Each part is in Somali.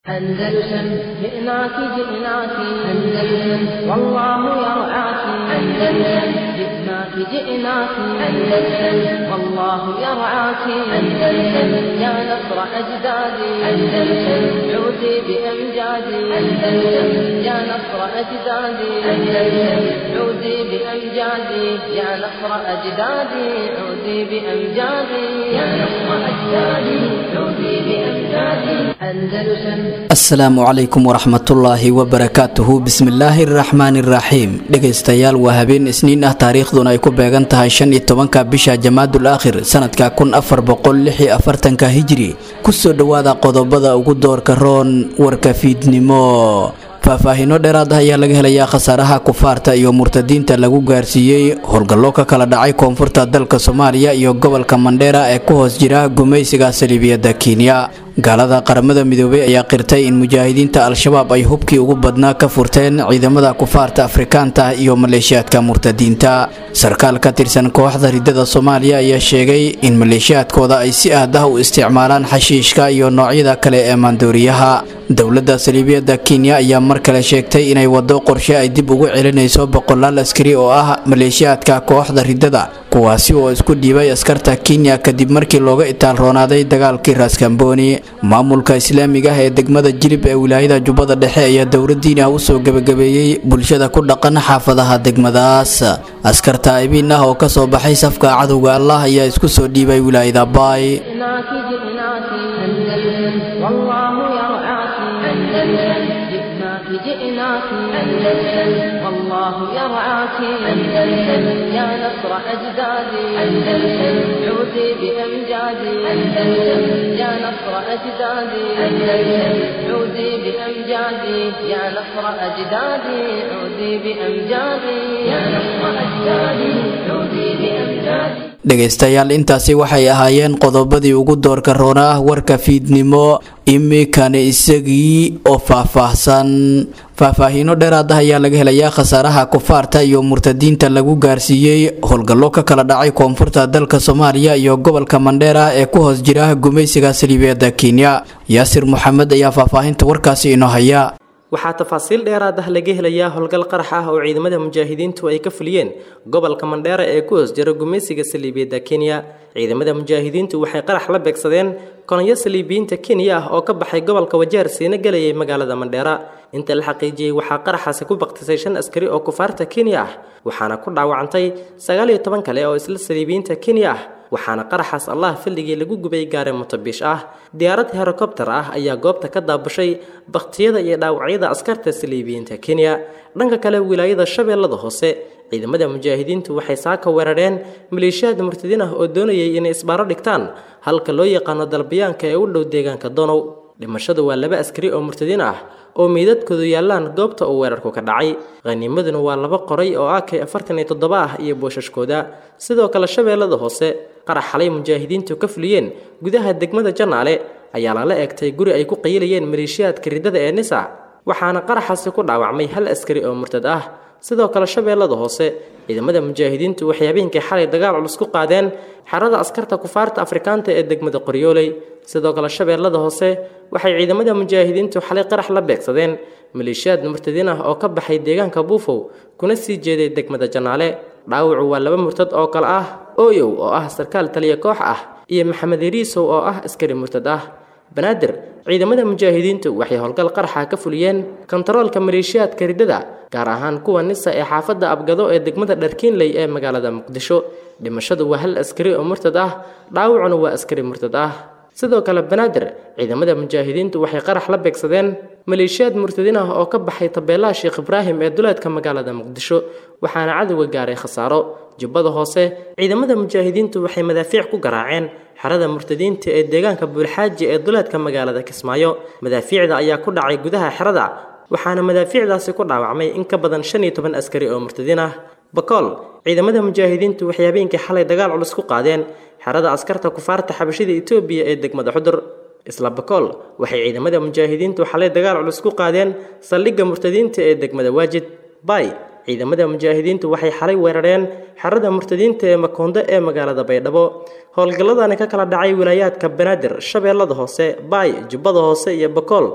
أندلسن جئناك جئناك أندلسن والله يرعاك أندلسن جئناك جئناك أندلسن والله يرعاك أندلسن يا نصر أجدادي أندلسن عودي بأمجادي أندلسن يا نصر أجدادي أندلسن عودي بأمجادي يا نصر أجدادي عودي بأمجادي يا نصر أجدادي عودي بأمجادي أندلسن asalaamu calaykum waraxmatullaahi wabarakaatuhu bismillaahi araxmaani iraxiim dhegaystayaal waa habeen isniin ah taariikhduna ay ku beegan tahay shan iyo tobanka bisha jamaadul aakhir sanadka kun afar boqol lix iyo afartanka hijri kusoo dhowaada qodobada ugu doorka roon warka fiidnimo faahfaahiino dheeraad ah ayaa laga helayaa khasaaraha kufaarta iyo murtadiinta lagu gaarsiiyey howlgallo ka kala dhacay koonfurta dalka soomaaliya iyo gobolka mandheera ee ku hoos jira gumaysiga saliibiyadda kenya gaalada qaramada midoobay ayaa qirtay in mujaahidiinta al-shabaab ay hubkii ugu badnaa ka furteen ciidamada kufaarta afrikaanta iyo maleeshiyaadka murtadiinta sarkaal ka tirsan kooxda ridada soomaaliya ayaa sheegay in maleeshiyaadkooda ay si ahdah u isticmaalaan xashiishka iyo noocyada kale ee maandooriyaha dowladda saliibiyadda kenya ayaa mar kale sheegtay inay wado qorshe ay dib ugu celinayso boqolaal askari oo ah maleeshiyaadka kooxda ridada kuwaasi oo isku dhiibay askarta kenya kadib markii looga itaalroonaaday dagaalkii raaskambooni maamulka islaamiga ah ee degmada jilib ee wilaayada jubbada dhexe ayaa dowladiina usoo gebagabeeyey bulshada ku dhaqan xaafadaha degmadaas askarta aybiin ah oo kasoo baxay safka cadowga allah ayaa isku soo dhiibay wilaayada baay جئناك أندلسن والله يرعاك أندلسن يا نصر أجدادي أندلسن عودي بأمجادي أندلسن يا نصر أجدادي أندلسن عودي بأمجادي يا نصر أجدادي عودي بأمجادي يا نصر أجدادي عودي بأمجادي dhegaystayaal intaasi waxay ahaayeen qodobadii ugu doorka roona ah warka fiidnimo imikana isagii oo faahfaahsan faahfaahiino dheeraad ah ayaa laga helayaa khasaaraha kufaarta iyo murtadiinta lagu gaarsiiyey howlgallo ka kala dhacay koonfurta dalka soomaaliya iyo gobolka mandheera ee ku hoos jira gumaysiga saliibiyadda kenya yaasir moxamed ayaa faahfaahinta warkaasi inoo haya waxaa tafaasiil dheeraad ah laga helayaa howlgal qarax ah oo ciidamada mujaahidiintu ay ka fuliyeen gobolka mandheera ee ku hoos jira gumaysiga saliibiyadda kenya ciidamada mujaahidiintu waxay qarax la beegsadeen kolonyo saliibiyiinta kenya ah oo ka baxay gobolka wajeer siina gelayay magaalada mandheera inta la xaqiijiyey waxaa qaraxaasi ku baktisay shan askari oo kufaarta kenya ah waxaana ku dhaawacantay sagaal iyo toban kale oo isla saliibiyiinta kenya ah waxaana qaraxaas allah filligii lagu gubay gaari mutabiish ah diyaarad herokobter ah ayaa goobta ka daabushay bakhtiyada iyo dhaawacyada askarta saliibiyiinta kenya dhanka kale wilaayada shabeellada hoose ciidamada mujaahidiintu waxay saaka weerareen maleeshiyaad murtadiin ah oo doonayay inay isbaaro dhigtaan halka loo yaqaano dalbayaanka ee u dhow deegaanka donow dhimashadu waa laba askari oo murtadiin ah oo meydadkoodu yaallaan goobta uu weerarku ka dhacay khaniimaduna waa laba qoray oo ak afartan iyo toddoba ah iyo boosashkooda sidoo kale shabeellada hoose qarax xalay mujaahidiintu ka fuliyeen gudaha degmada janaale ayaa lala eegtay guri ay ku qayilayeen maleeshiyaadka riddada ee nisa waxaana qaraxaasi ku dhaawacmay hal askari oo murtad ah sidoo kale shabeellada hoose ciidamada mujaahidiintu waxay habeenkii xalay dagaal culus ku qaadeen xerada askarta kufaarta afrikaanta ee degmada qoryooley sidoo kale shabeellada hoose waxay ciidamada mujaahidiintu xalay qarax la beegsadeen maleeshiyaad murtadiin ah oo ka baxay deegaanka buufow kuna sii jeeday degmada janaale dhaawacu waa laba murtad oo kale ah ooyow oo ah sarkaal taliya koox ah iyo maxamed iriisow oo ah askari murtad ah banaadir ciidamada mujaahidiintu waxay howlgal qaraxa ka fuliyeen kontaroolka maleeshiyaadka riddada gaar ahaan kuwa nisa ee xaafadda abgado ee degmada dharkiinley ee magaalada muqdisho dhimashadu waa hal askari oo murtad ah dhaawacuna waa askari murtad ah sidoo kale banaadir ciidamada mujaahidiintu waxay qarax la beegsadeen maleeshiyaad murtadiin ah oo ka baxay tabeelaha sheekh ibraahim ee duleedka magaalada muqdisho waxaana cadowga gaaray khasaaro jubbada hoose ciidamada mujaahidiintu waxay madaafiic ku garaaceen xerada murtadiinta ee deegaanka buulxaaji ee duleedka magaalada kismaayo madaafiicda ayaa ku dhacay gudaha xerada waxaana madaafiicdaasi ku dhaawacmay in ka badan shan iyo toban askari oo murtadiin ah bakool ciidamada mujaahidiintu waxay habeenkii xalay dagaal culus ku qaadeen xerada askarta kufaarta xabashida etoobiya ee degmada xudur isla bakool waxay ciidamada mujaahidiintu xalay dagaal culus ku qaadeen saldhigga murtadiinta ee degmada waajid bay ciidamada mujaahidiintu waxay xalay weerareen xerada murtadiinta ee makoonde ee magaalada baydhabo howlgalladani ka kala dhacay wilaayaadka banaadir shabeellada hoose baay jubbada hoose iyo bakool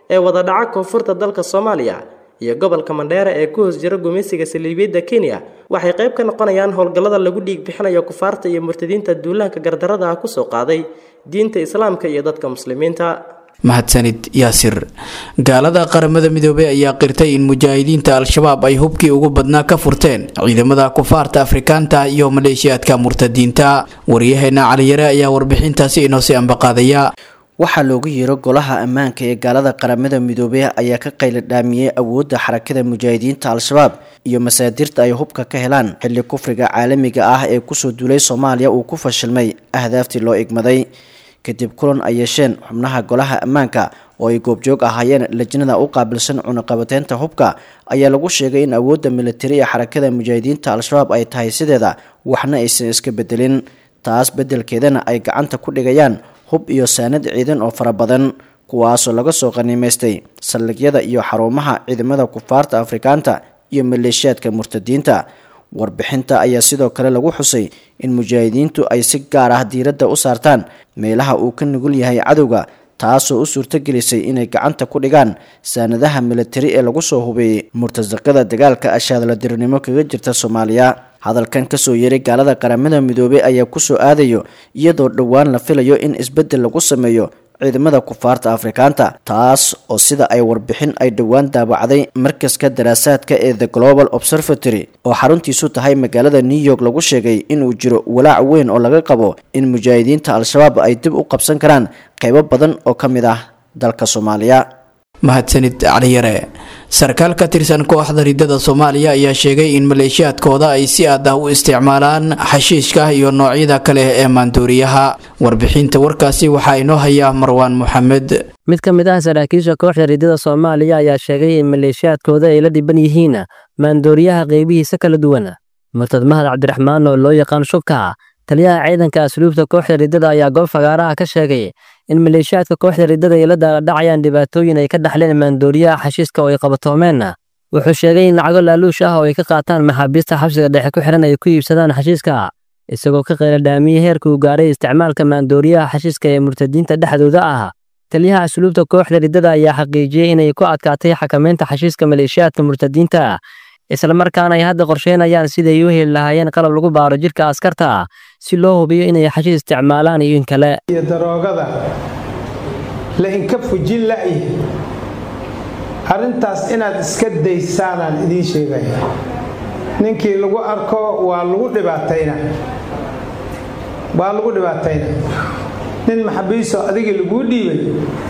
ee wada dhaca koonfurta dalka soomaaliya iyo gobolka mandheera ee ku hoos jira gumaysiga saliibiyadda kenya waxay qayb ka noqonayaan howlgallada lagu dhiig bixinayo kufaarta iyo murtadiinta duulaanka gardarada ah kusoo qaaday diinta islaamka iyo dadka muslimiinta mahadsanid yaasir gaalada qaramada midoobey ayaa qirtay in mujaahidiinta al-shabaab ay hubkii ugu badnaa ka furteen ciidamada kufaarta afrikaanta iyo maleeshiyaadka murtadiinta waryaheena caliyare ayaa warbixintaasi inoosii ambaqaadaya waxaa loogu yeero golaha ammaanka ee gaalada qaramada midoobey ayaa ka qayla dhaamiyey awoodda xarakada mujaahidiinta al-shabaab iyo masaadirta ay hubka ka helaan xilli kufriga caalamiga ah ee kusoo duulay soomaaliya uu ku fashilmay ahdaaftii loo igmaday kadib kulan ay yeesheen xubnaha golaha ammaanka oo ay goobjoog ahaayeen lajnada u qaabilsan cunaqabateynta hubka ayaa lagu sheegay in awoodda militari ee xarakada mujaahidiinta al-shabaab ay tahay sideeda waxna aysan iska bedelin taas beddelkeedana ay gacanta ku dhigayaan hub iyo saanad ciidan oo fara badan kuwaasoo laga soo qaniimaystay saldhigyada iyo xarumaha ciidamada kufaarta afrikaanta iyo maleeshiyaadka murtadiinta warbixinta ayaa sidoo kale lagu xusay in mujaahidiintu ay si gaar ah diiradda u saartaan meelaha uu ka nugul yahay cadowga taasoo u suurtogelisay inay gacanta ku dhigaan saanadaha militari ee lagu soo hubeeyey murtasaqada dagaalka ashaadladirnimo kaga jirta soomaaliya hadalkan kasoo yeeray gaalada qaramada midoobey ayaa kusoo aadayo iyadoo dhowaan la filayo in isbeddel lagu sameeyo ciidamada kufaarta afrikaanta taas oo sida ay warbixin ay dhowaan daabacday markaska daraasaadka ee the global observatory oo xaruntiisu tahay magaalada new york lagu sheegay inuu jiro walaac weyn oo laga qabo in mujaahidiinta al-shabaab ay dib u qabsan karaan qaybo badan oo ka mid ah dalka soomaaliya mahadsanid caliyare sarkaal ka tirsan kooxda ridada soomaaliya ayaa sheegay in maleeshiyaadkooda ay si aad ah u isticmaalaan xashiishka iyo noocyada kale ee maanduuriyaha warbixinta warkaasi waxaa inoo hayaa marwaan moxamed mid ka mid ah saraakiisha kooxda ridada soomaaliya ayaa sheegay in maleeshiyaadkooda ay la dhiban yihiin maandooriyaha qeybihiisa kala duwan murtad mahad cabdiraxmaan oo loo yaqaan shubka taliyaha ciidanka asluubta kooxda ridada ayaa goob fagaaraha ka sheegay in maleeshiyaadka kooxda ridada ay la daaladhacayaan dhibaatooyin ay ka dhaxleen maandooriyaha xashiiska oo ay qabatoomeen wuxuu sheegay in lacago laaluush ah oo ay ka qaataan maxaabiista xabsiga dhexe ku xihan ay ku iibsadaan xashiiska isagoo ka qayla dhaamiyey heerka uu gaaray isticmaalka maandooriyaha xashiiska ee murtadiinta dhexdooda ah taliyaha asluubta kooxda ridada ayaa xaqiijiyey inay ku adkaatay xakamaynta xashiiska maleeshiyaadka murtadiinta islamarkaana ay hadda qorsheynayaan siday u heli lahaayeen qalab lagu baaro jidhka askarta si loo hubiyo inay xashiis isticmaalaan iyo in kale iyo daroogada la inka fujin la'yahay arrintaas inaad iska daysaanaan idiin sheegaya ninkii lagu arko waa lagu dhibaatayna waa lagu dhibaatayna nin maxabiiso adigii laguu dhiibay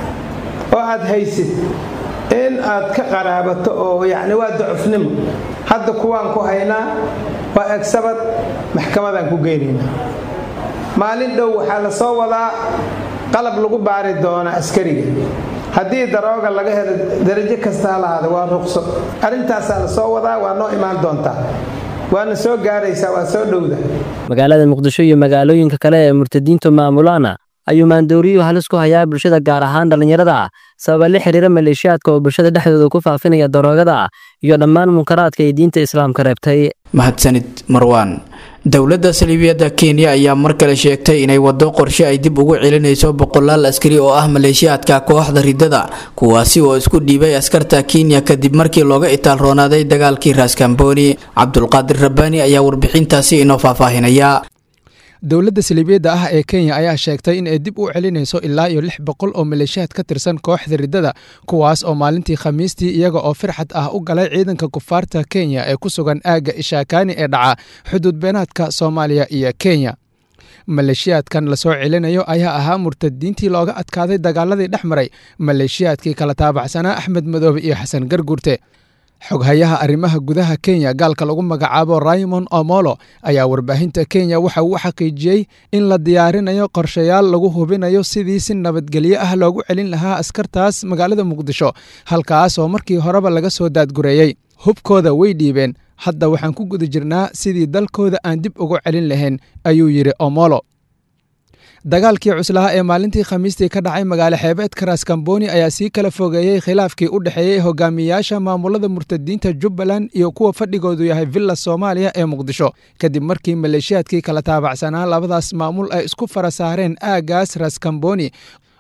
oo aad haysid in aad ka qaraabato oo yacni waa ducufnimo hadda kuwaan ku haynaa waa egsabad maxkamadaan ku geynaynaa maalin dhow waxaa la soo wadaa qalab lagu baari doona askariga haddii darooga laga helo darajo kasta ha lahaada waa ruqso arrintaasaa la soo wadaa waa noo imaan doontaa waana soo gaaraysaa waa soo dhowda magaalada muqdisho iyo magaalooyinka kale ee murtadiintu maamulaana ayuu maandooriyuhu halis ku hayaa bulshada gaar ahaan dhallinyarada sababa la xiriira maleeshiyaadka oo bulshada dhexdooda ku faafinaya daroogada iyo dhammaan munkaraadka ay diinta islaamka reebtay mahadsanid marwaan dowladda saliibiyadda kenya ayaa mar kale sheegtay inay waddo qorshe ay dib ugu celinayso boqolaal askari oo ah maleeshiyaadka kooxda ridada kuwaasi oo isku dhiibay askarta kenya kadib markii looga itaalroonaaday dagaalkii raaskamboni cabdulqaadir rabbaani ayaa warbixintaasi inoo faahfaahinaya dowladda saliibiyadda ah ee kenya ayaa sheegtay in ay dib u celinayso ilaa iyo lix boqol oo maleeshiyaad ka tirsan kooxda riddada kuwaas oo maalintii khamiistii iyaga oo firxad ah u galay ciidanka kufaarta kenya ee ku sugan aagga ishaakaani ee dhaca xuduud beenaadka soomaaliya iyo kenya maleeshiyaadkan lasoo celinayo ayaa ahaa murtadiintii looga adkaaday dagaaladii dhex maray maleeshiyaadkii kala taabacsanaa axmed madoobe iyo xasan gargurte xoghayaha arrimaha gudaha kenya gaalka lagu magacaabo raymond omolo ayaa warbaahinta kenya waxa uu xaqiijiyey in la diyaarinayo qorshayaal lagu hubinayo sidii si nabadgelyo ah loogu celin lahaa askartaas magaalada muqdisho halkaas oo markii horeba laga soo daadgureeyey hubkooda way dhiibeen hadda waxaan ku guda jirnaa sidii dalkooda aan dib ugu celin lahayn ayuu yidhi omolo dagaalkii cuslaha ee maalintii khamiistii ka dhacay magaalo xeebeedka raaskamboni ayaa sii kala fogeeyey khilaafkii u dhexeeyey hogaamiyaasha maamulada murtadiinta jubbaland iyo kuwa fadhigoodu yahay villa soomaaliya ee muqdisho kadib markii maleeshiyaadkii kala taabacsanaa labadaas maamul ay isku fara saareen aaggaas raaskamboni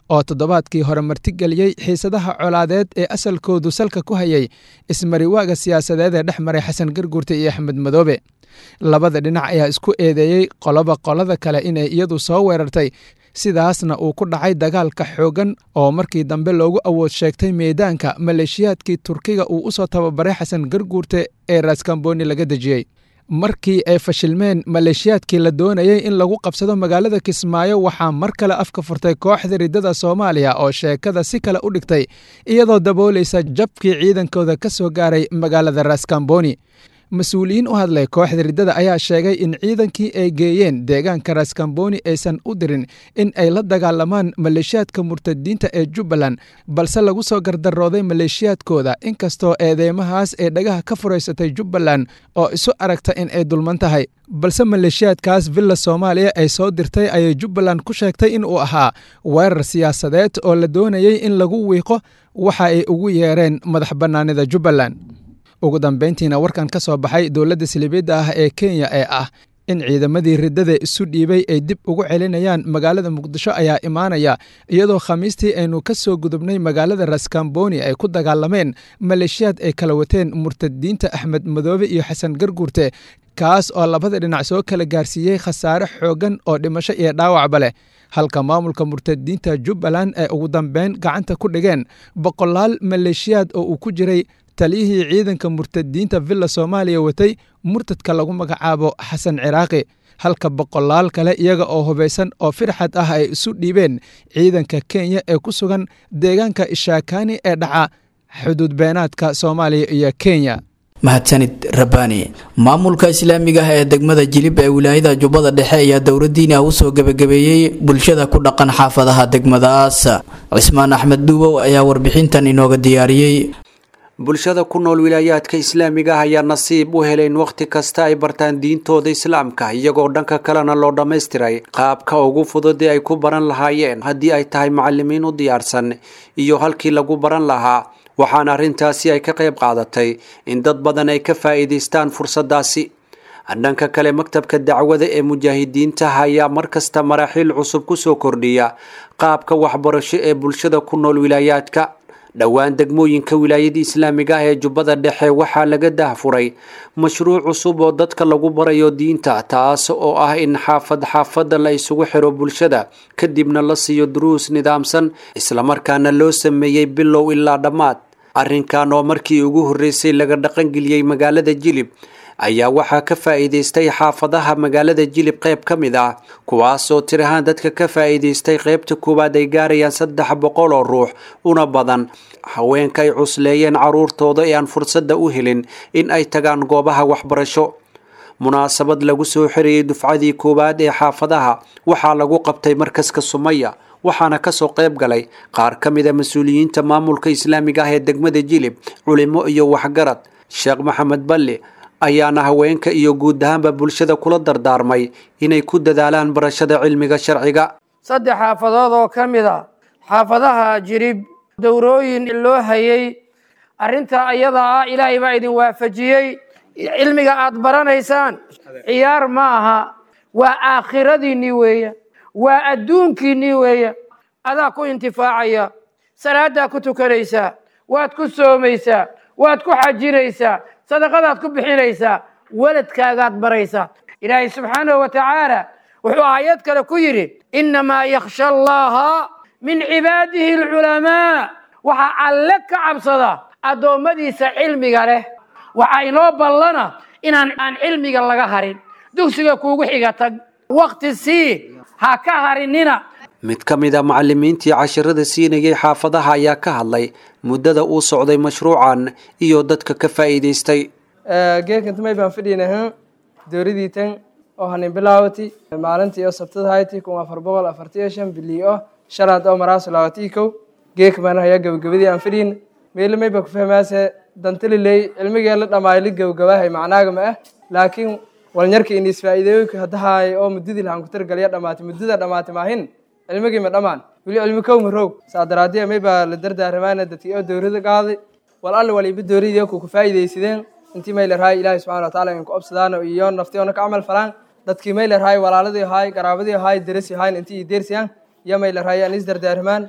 oo toddobaadkii hore martigeliyey xiisadaha colaadeed ee asalkoodu salka ku hayay ismariwaaga siyaasadeed ee dhex maray xasan garguurte iyo axmed madoobe labada dhinac ayaa isku eedeeyey qoloba qolada kale inay iyadu soo weerartay sidaasna uu ku dhacay dagaalka xooggan oo markii dambe loogu awood sheegtay meedaanka maleeshiyaadkii turkiga uu u soo tababaray xasan garguurte ee raaskambooni laga dejiyey markii ay fashilmeen maleeshiyaadkii la doonayey in lagu qabsado magaalada kismaayo waxaa mar kale afka furtay kooxda riddada soomaaliya oo sheekada si kale u dhigtay iyadoo daboolaysa jabkii ciidankooda ka soo gaaray magaalada raaskambooni mas-uuliyiin u hadlay kooxda riddada ayaa sheegay in ciidankii ay geeyeen deegaanka raaskambooni aysan u dirin in ay la dagaalamaan maleeshiyaadka murtadiinta ee jubbaland balse lagu soo gardarooday maleeshiyaadkooda inkastoo eedeymahaas ee dhagaha ka furaysatay jubbaland oo isu aragta in ay dulman tahay balse maleeshiyaadkaas villa soomaaliya ay soo dirtay ayay jubbaland ku sheegtay in uu ahaa weerar siyaasadeed oo la doonayey in lagu wiiqo waxa ay ugu yeereen madax bannaanida jubbaland ugu dambayntiina warkan ka soo baxay dowladda silibeedda ah ee kenya ee ah in ciidamadii riddada isu dhiibay ay dib ugu celinayaan magaalada muqdisho ayaa imaanaya iyadoo khamiistii aynu ka soo gudubnay magaalada raskamboni ay ku dagaalameen maleeshiyaad ay kala wateen murtadiinta axmed madoobe iyo xasan garguurte kaas oo labada dhinac soo kala gaarsiiyey khasaare xooggan oo dhimasho iyo dhaawacba leh halka maamulka murtadiinta jubbaland ay ugu dambeyn gacanta ku dhigeen boqolaal maleeshiyaad oo uu ku jiray taliyihii ciidanka murtadiinta villa soomaaliya watay murtadka lagu magacaabo xasan ciraaqi halka boqolaal kale iyaga oo hubaysan oo firxad ah ay isu dhiibeen ciidanka kenya ee ku sugan deegaanka ishaakani ee dhaca xuduud beenaadka soomaaliya iyo kenya mahadsanid rabbaani maamulka islaamiga ah ee degmada jilib ee wilaayada jubbada dhexe ayaa dowladdiini ah usoo gebagabeeyey bulshada ku dhaqan xaafadaha degmadaas cismaan axmed duubow ayaa warbixintan inooga diyaariyey bulshada ku nool wilaayaadka islaamiga ah ayaa nasiib u helay in wakhti kasta ay bartaan diintooda islaamka iyagoo dhanka kalena loo dhammaystiray qaabka ugu fudud ee ay ku baran lahaayeen haddii ay tahay macalimiin u diyaarsan iyo halkii lagu baran lahaa waxaana arrintaasi ay ka qayb qaadatay in dad badan ay ka faa'iidaystaan fursaddaasi dhanka kale maktabka dacwada ee mujaahidiinta ayaa markasta maraaxiil cusub kusoo kordhiya qaabka waxbarasho ee bulshada ku nool wilaayaadka dhowaan degmooyinka wilaayada islaamiga ah ee jubbada dhexe waxaa laga dahfuray mashruuc cusub oo dadka lagu barayo diinta taas oo ah in xaafad xaafada la isugu xiro bulshada kadibna la siiyo duruus nidaamsan islamarkaana loo sameeyey bilow ilaa dhammaad arrinkan oo markii ugu horreysay laga dhaqangeliyey magaalada jilib ayaa waxaa ka faa'iidaystay xaafadaha magaalada jilib qayb ka mid ah kuwaasoo tir ahaan dadka ka faa'iidaystay qaybta koowaad ay gaarayaan saddex boqol oo ruux una badan haweenka ay cusleeyeen caruurtooda ee aan fursadda u helin in ay tagaan goobaha waxbarasho munaasabad lagu soo xirayay dufcadii koowaad ee xaafadaha waxaa lagu qabtay markaska sumaya waxaana kasoo qayb galay qaar ka mid a mas-uuliyiinta maamulka islaamiga ah ee degmada jilib culimo iyo waxgarad sheekh maxamed balli ayaana haweenka iyo guud ahaanba bulshada kula dardaarmay inay ku dadaalaan barashada cilmiga sharciga saddex xaafadood oo ka mid a xaafadaha jirib dowrooyin loo hayay arrinta ayada ah ilaahay baa idin waafajiyey cilmiga aad baranaysaan ciyaar ma aha waa aakhiradiinnii weeya waa adduunkiinnii weeya adaa ku intifaacaya salaaddaa ku tukanaysaa waad ku soomaysaa waad ku xajinaysaa sadaqadaad ku bixinaysaa weladkaagaad baraysaa ilaahay subxaanahu wa tacaala wuxuu aayad kale ku yidhi innamaa yakhsha allaha min cibaadihi alculamaa waxaa alle ka cabsada addoommadiisa cilmiga leh waxaa inoo ballana inaan aan cilmiga laga harin dugsiga kuugu xiga tag wakhti sii ha ka harinina mid ka mid a macalimiintii cashirada siinayay xaafadaha ayaa ka hadlay muddada uu socday mashruucan iyo dadka ka faa'iidaystay geekantamay baan fadhiinahan dowladii tan oo hanin bilaawati maalintii oo sabtada hayti kun afar boqol afartiyo shan bilii oo shalaad oo maraaso laawatii kow geeka baan hayaa gabagabadii aan fadhiin meelamay baa ku fahmaase dantaliley cilmigee la dhamaayo la gabagabahay macnaaga ma ah laakiin walnyarka inis faa'iideeyoyka haddahaay oo muddadii lahan ku targalya dhamaatay muddada dhamaatay maahin cilmigii ma dhammaan weli cilmi kow ma roog saa daraadee may baa la dardaaramaana dadkii oo dowlada qaaday wal alle waliba dowladii ku ku faa'iidaysadeen intii may larahay ilaahay subxana wa taala in ku obsadaan iyo naftiyoona ka camal falaan dadkii may larahay walaaladii ahaay qaraabadii ahaay derasi ahayn intii deersiyaan iyo may larahay aan is dardaarmaan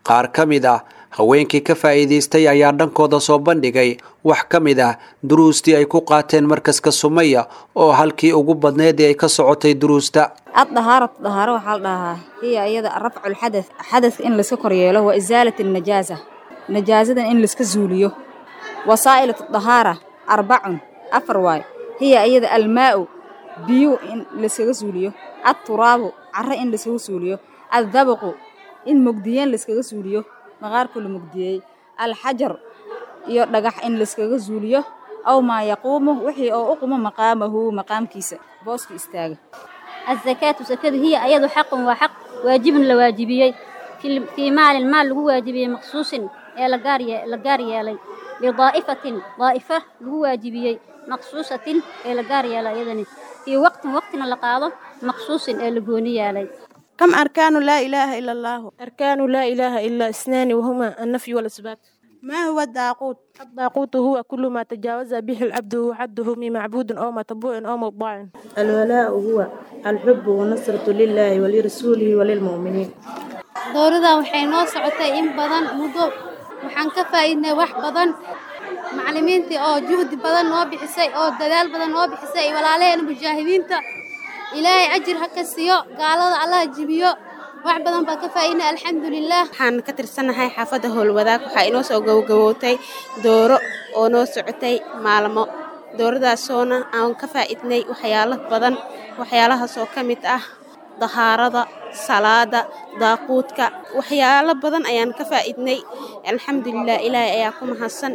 qaar ka mid ah haweenkii ka faa'iidaystay ayaa dhankooda soo bandhigay wax ka mid ah duruustii ay ku qaateen markaska sumaya oo halkii ugu badneed ee ay ka socotay duruusta addahaaratu dahaaro waxaa la dhahaa hiya iyada rafcu lxadath xadadka in layska koryeelo wa isaalat alnajaasa najaasadan in layska zuuliyo wasaa'ilatu dahaara arbacun afar waay hiya iyada almaa'u biyu in layskaga zuuliyo adturaabu carre in layskaga suuliyo addabaqu in mugdiyeen layskaga suuliyo maqaarku la mugdiyey alxajar iyo dhagax in layskaga zuuliyo aw maa yaquumu wixii oo u qumo maqaamahu maqaamkiisa booska istaaga الزكاة سكد هي أيضا حق وحق واجب لواجبيي في في مال المال لو واجبيي مخصوص يا لقاري لقاري لي لضائفة ضائفة لو واجبيي مخصوصة يا لقاري لا يدني في وقت وقتنا لقاضة مخصوص يا لقوني لي كم أركان لا إله إلا الله أركان لا إله إلا اثنان وهما النفي والإثبات ما هو الداقوت الداقوت هو كل ما تجاوز به العبد وحده من معبود أو متبوع أو مطاع الولاء هو الحب والنصرة لله ولرسوله وللمؤمنين dowladda waxay noo socotay in badan muddo waxaan ka faa'iidnay wax badan macallimiintii oo juhdi badan noo bixisay oo dadaal badan noo bixisay walaalaheena mujaahidiinta ilaahay ajir ha ka siiyo gaalada allaha jibiyo wax badan baan ka faa'iidnay alxamdulilah waxaan ka tirsanahay xaafadda howlwadaag waxaa inoo soo gabagabootay dooro oo noo socotay maalmo dooradaasoona aan ka faa'iidnay waxyaalo badan waxyaalahaasoo ka mid ah dahaarada salaada daaquudka waxyaalo badan ayaan ka faa'iidnay alxamdulilah ilaahay ayaa ku mahadsan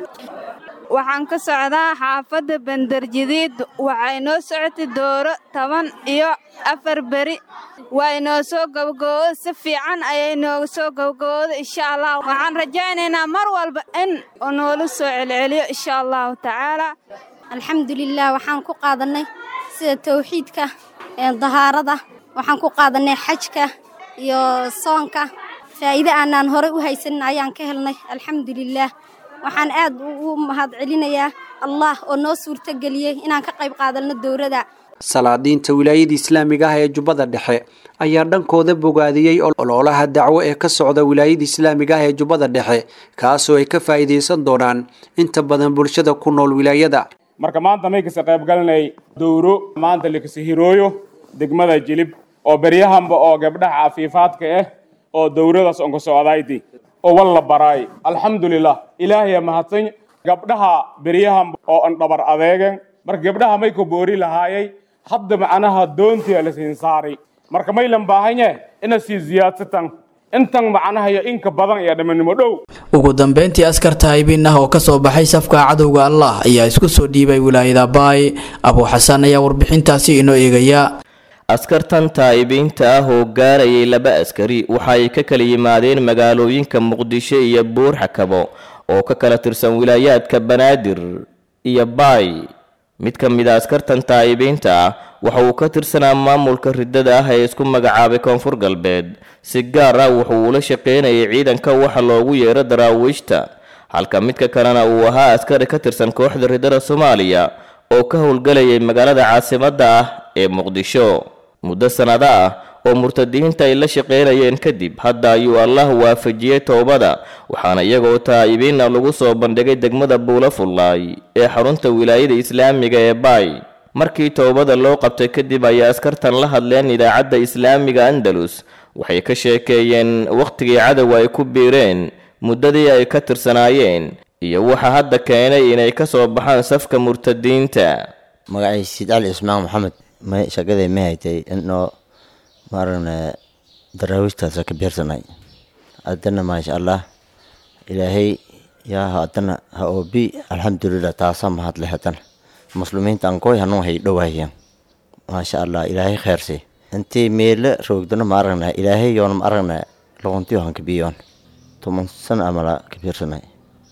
waxaan ka socdaa xaafadda bandarjadiid waxay noo socotay dooro toban iyo afar beri waa inoo soo gabagabooda si fiican ayay nooga soo gabagabooda insha allah waxaan rajaynaynaa mar walba in uu noola soo celceliyo insha allahu tacaala alxamdulilah waxaan ku qaadanay sida towxiidka dahaarada waxaan ku qaadanay xajka iyo soonka faa'iide aanaan horey u haysanin ayaan ka helnay alxamdulilah waxaan aad ugu mahad celinayaa allah oo noo suurtageliyey inaan ka qayb qaadanno dowladda salaadiinta wilaayada islaamiga ah ee jubbada dhexe ayaa dhankooda bogaadiyey ololaha dacwo ee ka socda wilaayada islaamiga ah ee jubbada dhexe kaasoo ay ka faa'iidaysan doonaan inta badan bulshada ku nool wilaayada marka maanta may kasa qayb galanay dowro maanta lakasa hirooyo degmada jilib oo beryahanba oo gabdhaha cafiifaadka ah oo dowradaas onka socdayti oo walla baraay alxamdulilah ilaahaya mahadsan gabdhaha beryahanba oo an dhabar adeegen marka gabdhaha may ku boori lahaayay hadda macnaha doontiya la siin saaray marka maylan baahanye ina sii ziyaadsatan intan macnaha iyo inka badan iyo dhammanimo dhow ugu dambeyntii askarta haybiin ah oo ka soo baxay safka cadowga allah ayaa isku soo dhiibay wilaayada baay abuu xasan ayaa warbixintaasi inoo eegaya askartan taa'ibiinta ah oo gaarayay laba askari waxa ay ka kala yimaadeen magaalooyinka muqdisho iyo buur xakabo oo ka kala tirsan wilaayaadka banaadir iyo baay mid ka mid a askartan taa'ibiinta ah waxa uu ka tirsanaa maamulka riddada ah ee isku magacaabay koonfur galbeed si gaar ah wuxuu ula shaqaynayay ciidanka waxa loogu yeero daraawiishta halka midka kalena uu ahaa askari ka tirsan kooxda riddada soomaaliya oo ka howlgalayay magaalada caasimadda ah ee muqdisho muddo sannado ah oo murtadiinta ay la shaqaynayeen kadib hadda ayuu allah waafajiyey toobada waxaana iyagoo taa'ibiina lagu soo bandhigay degmada buula fullaay ee xarunta wilaayada islaamiga ee baay markii toobada loo qabtay kadib ayay askartan la hadleen idaacadda islaamiga andalus waxay ka sheekeeyeen wakhtigii cadowga ay ku biireen muddadii ay ka tirsanaayeen iyo waxa hadda keenay inay ka soo baxaan safka murtadiinta magacay siid cali ismaan maxamed may shaqaday ma haytay inoo maaragna daraawiishtaasa ka biirsanay haddana maasha allah ilaahay yaa haddana ha oobi alxamdulilah taasaa mahadle haddana muslimiinta ankoy hanuu hay dhowaayan maasha allah ilaahay kheersi intii meele roogdano ma aragna ilaahay yoona ma aragna loqontiyo han kabiyoon toban sana amala ka biirsanay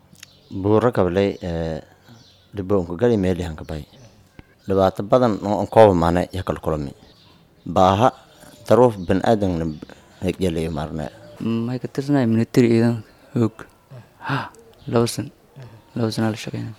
buuro kablay dhiboonka gali meeli han kabay dhibaato badan oo an kooba maana ya kala kulami baaha daruuf ban aadamna hegjalayo maarna may ka tirsanay military ciidan hoog laba san laba sana la shaqeyna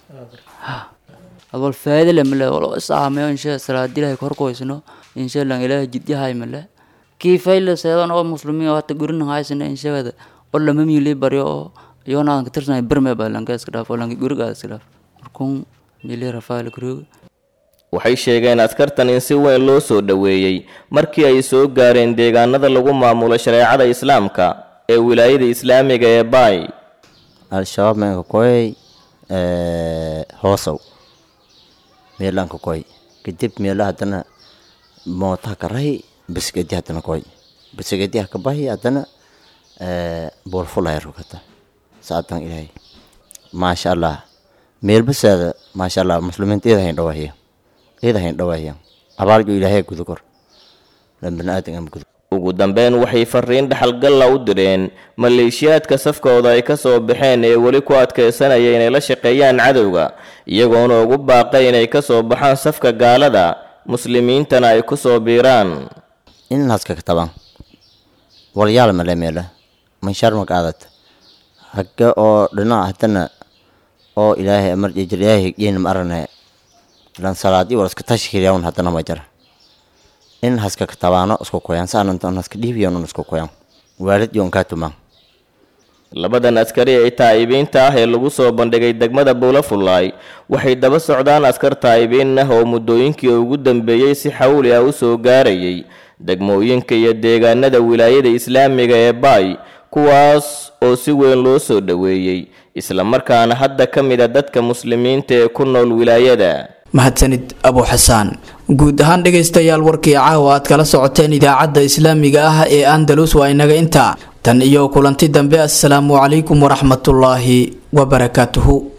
awal faa'iido le male walo isaameyo insha salaadi ilahay korkoysno insha allah ilahay jidyahay male kii fayla seedan oo muslimiin oo hata gurin haysana inshagada oo lama miili baryo oo iyonaadan ka tirsanay berme baa lanka iska dhaaf oo lanka gurigaa iska dhaaf markuun miili rafaali kurooga waxay sheegeen askartan in si weyn loo soo dhoweeyey markii ay soo gaareen deegaanada lagu maamulo shareecada islaamka ee wilaayada islaamiga ee baay al-shabaab meenka koy hoosow meelanka koy kadib meela haddana mootaha karay bisigedi haddana koy bisigedi haka bahi haddana boolfulaya rogata saadan ilaahay maasha allah meelbasaada maasha allah muslimiinta iyada hayn dhawaahiya iyada hayn dhawaahiya abaaljo ilaahay guda kor lan baniaadan ama guda ugu dambeyn waxay fariin dhaxalgalla u direen maleeshiyaadka safkooda ay ka soo baxeen ee weli ku adkaysanaya inay la shaqeeyaan cadowga iyagoona ugu baaqay inay ka soo baxaan safka gaalada muslimiintana ay ku soo biiraan inhaska katabaan walyaal male meela manshaar makaadad hagga oo dhinac haddana oo ilaahay amar jejir ilaahay yeena ma arane lan salaadi wala iska tashkiilayan haddana ma jara in haska katabaano isku koyaan saanantan haska dhiibiyan un isku koyaan waalid yoon kaa tumaan labadan askari ee taa'ibiinta ah ee lagu soo bandhigay degmada buulafullaay waxay daba socdaan askar taa'ibiin ah oo muddooyinkii ugu dambeeyey si xawli ah u soo gaarayay degmooyinka iyo deegaanada wilaayada islaamiga ee baay kuwaas oo si weyn loo soo dhoweeyey islamarkaana hadda ka mid a dadka muslimiinta ee ku nool wilaayada mahadsanid abu xasaan guud ahaan dhegaystayaal warkii caawa aad kala socoteen idaacadda islaamiga ah ee andalus waa inaga intaa tan iyo kulanti dambe assalaamu calaykum waraxmatullaahi wabarakaatuhu